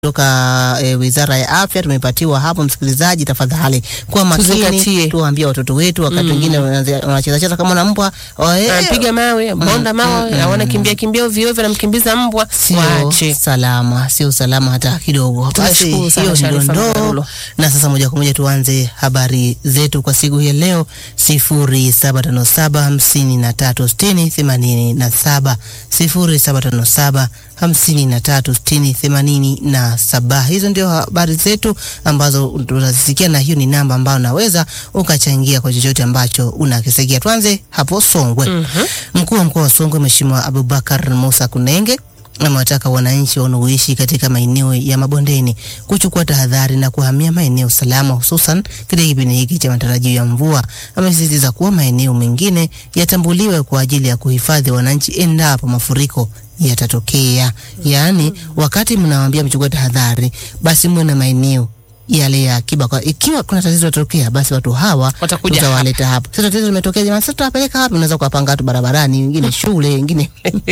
kutoka e, Wizara ya Afya tumepatiwa hapo. Msikilizaji, tafadhali kwa makini, Tuzingatie. tuwaambie watoto wetu wakati wengine wanacheza cheza kama na mbwa eh, Anapiga mawe, bonda mawe, hawana kimbia kimbia ovyo ovyo, anamkimbiza mbwa. sio Waache. salama, sio salama hata kidogo. Basi Tunashukuru sana hiyo ndio Sharifa ndoo, Mgarulo. na sasa moja kwa moja tuanze habari zetu kwa siku hii ya leo, sifuri saba tano saba hamsini na tatu sitini themanini na saba sifuri saba tano saba hamsini na tatu sitini themanini na saba. Hizo ndio habari zetu ambazo tunazisikia, na hiyo ni namba ambayo unaweza ukachangia kwa chochote ambacho unakisikia. Tuanze hapo Songwe. Mkuu wa mkoa wa Songwe Mheshimiwa Abubakar Musa Kunenge amewataka wananchi wanaoishi katika maeneo ya mabondeni kuchukua tahadhari na kuhamia maeneo salama, hususan katika kipindi hiki cha matarajio ya mvua. Amesisitiza kuwa maeneo mengine yatambuliwe kwa ajili ya kuhifadhi wananchi endapo mafuriko yatatokea. Yaani, wakati mnawaambia mchukue tahadhari, basi muwe na maeneo yale ya akiba, kwa ikiwa kuna tatizo litatokea, basi watu hawa Watakuja tutawaleta hapa. Sasa tatizo limetokea, jamani, sasa tutawapeleka wapi? Unaweza kuwapanga watu barabarani, wengine shule, wengine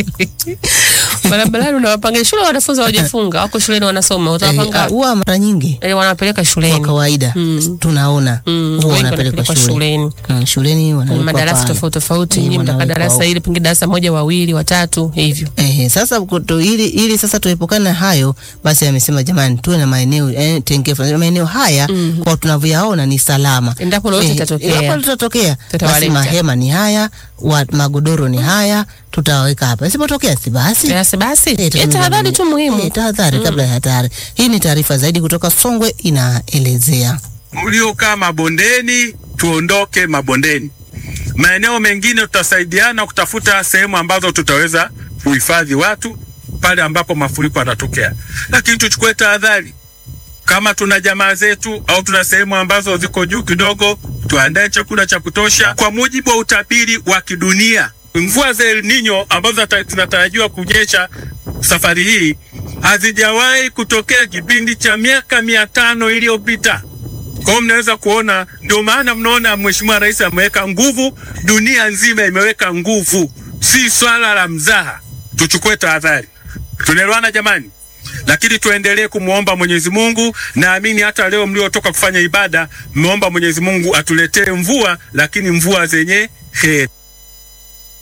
Barabarani unawapanga shule, wanafunzi hawajafunga, wako shuleni wanasoma, Eh, utawapanga huwa mara nyingi eh, wanapeleka kwa shuleni. kawaida Mm. tunaona Mm, huwa wengi wanapelekwa wanapelekwa shule shuleni. Mm, shuleni wanawekwa madarasa pale. tofauti tofauti, Eh, nyinyi mtaka wanawekwa darasa huko. hili, pengine darasa moja, wawili, watatu hivyo. Eh, sasa kuto, ili, ili sasa tuepukane na hayo basi amesema jamani, tuwe na maeneo eh, tengefu. Maeneo haya kwa tunavyoyaona ni salama. Endapo lolote litatokea. endapo litatokea, basi Tutawaleta. mahema ni haya, wa, magodoro ni haya, tutaweka hapa. Isipotokea si basi Basi basi, Eh, eh, tunaona tahadhari tu eh, muhimu. tahadhari kabla ya hatari. Hii ni taarifa zaidi kutoka Songwe inaelezea. mliokaa mabondeni tuondoke mabondeni. Maeneo mengine tutasaidiana kutafuta sehemu ambazo tutaweza kuhifadhi watu pale ambapo mafuriko yanatokea, lakini tuchukue tahadhari. Kama tuna jamaa zetu au tuna sehemu ambazo ziko juu kidogo, tuandae chakula cha kutosha. Kwa mujibu wa utabiri wa kidunia, mvua za El Nino ambazo zata- zinatarajiwa kunyesha safari hii hazijawahi kutokea kipindi cha miaka mia tano iliyopita. Kwa hiyo mnaweza kuona, ndio maana mnaona Mheshimiwa Rais ameweka nguvu, dunia nzima imeweka nguvu, si swala la mzaha. Tuchukue tahadhari, tunaelewana jamani? Lakini tuendelee kumwomba Mwenyezi Mungu. Naamini hata leo mliotoka kufanya ibada mmeomba Mwenyezi Mungu atuletee mvua, lakini mvua zenye heri.